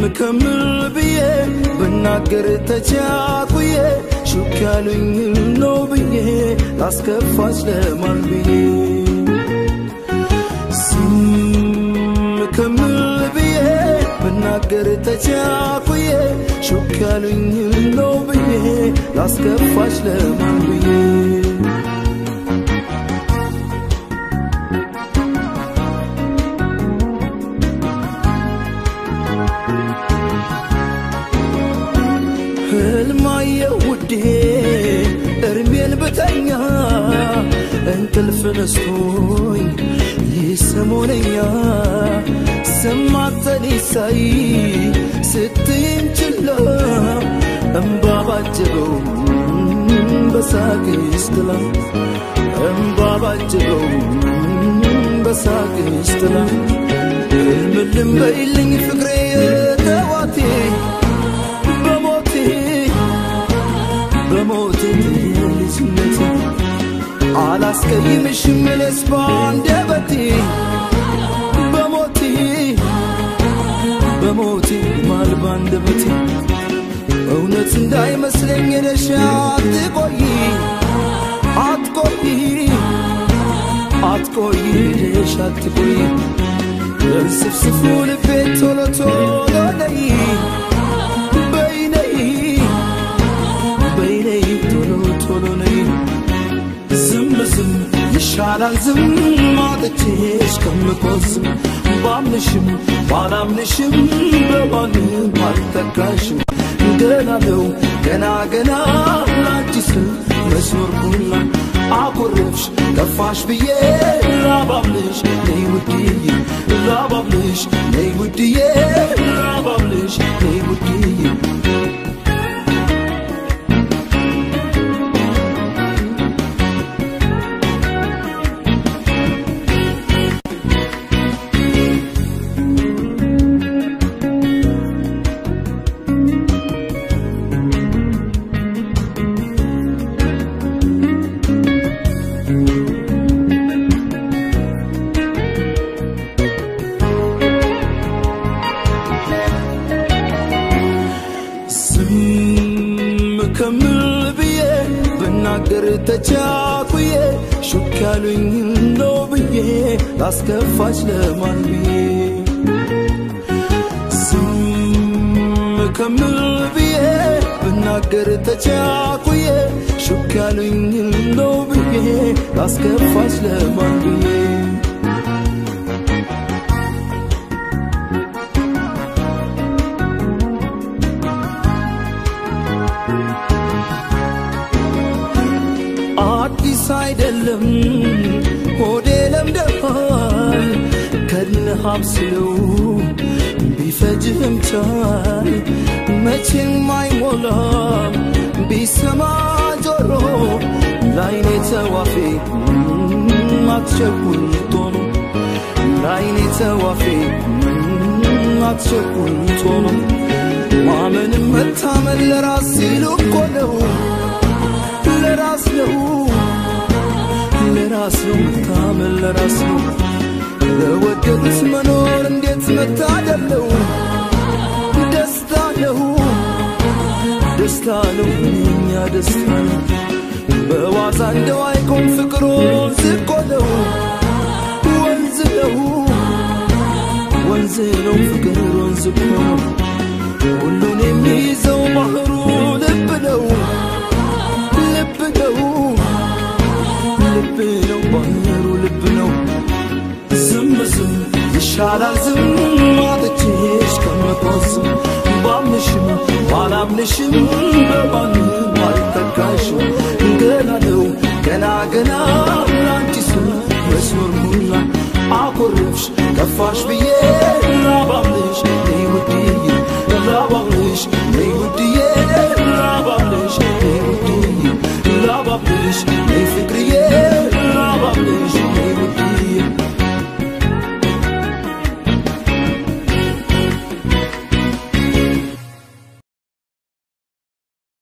ከምል ብዬ ብናገር ተቻኩዬ ሹክ ያሉኝ ነው ብዬ ላስከፋች ለማን ብዬ ዝም ከምል ብዬ ብናገር ተቻኩዬ ሹክ ያሉኝ ነው ብዬ ላስከፋች ለማን ብዬ ህልማየ ውዴ እርሜን ብተኛ እንቅልፍ ነስቶኝ ይሰሞነኛ ሰማተን ሳይ ስትይን ችላ እምባ ባጀበው በሳቅ ስትላ እምባ ባጀበው በሳቅ ስትላ ህልምልም በይልኝ ፍቅሬ ተዋቴ በሞቴ በሞቴ ልጅነቴ አላስቀይምሽም እኔስ ባንደበቴ በሞቴ በሞቴ ማል ባንደበቴ እውነት እንዳይመስለኝ ሄደሽ አትቆይ አትቆይ አትቆይ ሄደሽ አትቆይ እንስፍስፉ ልቤ ቶሎ ቶሎ ነይ በይነይ በይነይ ቶሎ ቶሎ ነይ ዝም ዝም ይሻላል ዝም አጥቼሽ ከምቆዝም ባምንሽም ባላምንሽም በማንም አልተካሽም ገና ነው ገና ገና ላንቺስ መስኖር ቡና አኮረፍሽ ጠፋሽ ብዬ ላባብልሽ ነይ ውድዬ ላባብልሽ ነይ ውድዬ ላባብልሽ ነይ ውድዬ ዝም ከምል ብዬ ብናገር ተቻኩዬ ሹክ ያሉኝ ነው ብዬ ላስከፋች ለማን ብዬ ዝም ከምል ብዬ ብናገር ተቻኩዬ ሹክ ያሉኝ ነው ብዬ ላስከፋች ለማን ብዬ አዲስ አይደለም ሆዴ ለምደሃል ከድነሃብ ስለው ቢፈጅህም ቻይ መቼም አይሞላም ቢሰማ ጆሮ ላይኔ ተዋፌ አትቸኩል ቶሎ ላይኔ ተዋፌ አትቸኩል ቶሎ ማመንም መታመን ለራስ ሲሉ እኮ ነው ለራስ ነው ለራስ ነው መታመን ለራስ ነው ለወደዱት መኖር እንዴት መታደል ነው ደስታ ነው ደስታ ነው እኛ ደስታ ነው በዋዛ እንደው አይቆም ፍቅር ወንዝ እኮ ነው ወንዝ ነው ወንዝ ነው ፍቅር ወንዝ እኮ ነው ሁሉን የሚይዘው ባህሩ ልብ ነው ልብ ነው ልብ ነው ባህሩ ልብ ነው ዝም ዝም ይሻላል ዝም አጥቼሽ ከምቆዝም ባምንሽም ባላምንሽም በማንም አልተካሽም ገና ነው ገና ገና ላንቺስ መስኖር ሙላ አኮረፍሽ ጠፋሽ ብዬ